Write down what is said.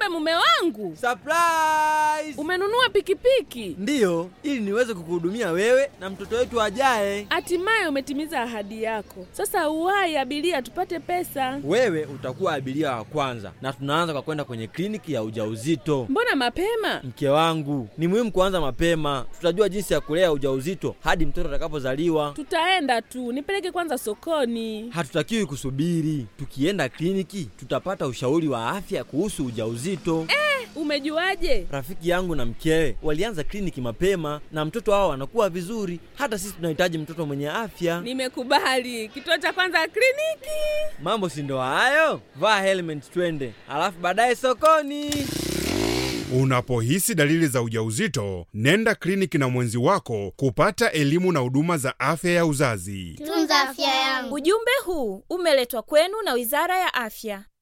kumbe mume wangu Surprise! umenunua pikipiki Ndiyo, ili niweze kukuhudumia wewe na mtoto wetu ajaye. hatimaye umetimiza ahadi yako sasa uwai abiria tupate pesa Wewe utakuwa abiria wa kwanza, na tunaanza kwa kwenda kwenye kliniki ya ujauzito. mbona mapema Mke wangu, ni muhimu kuanza mapema. Tutajua jinsi ya kulea ujauzito hadi mtoto atakapozaliwa. tutaenda tu nipeleke kwanza sokoni Hatutakiwi kusubiri. Tukienda kliniki, tutapata ushauri wa afya kuhusu ujauzito. umejuaje Rafiki yangu na mkewe walianza kliniki mapema na mtoto wao anakuwa vizuri. Hata sisi tunahitaji mtoto mwenye afya. nimekubali kituo cha kwanza kliniki Mambo si ndo hayo? Vaa helmet twende, alafu baadaye sokoni. Unapohisi dalili za ujauzito, nenda kliniki na mwenzi wako kupata elimu na huduma za afya ya uzazi. Tunza afya yangu. Ujumbe huu umeletwa kwenu na Wizara ya Afya.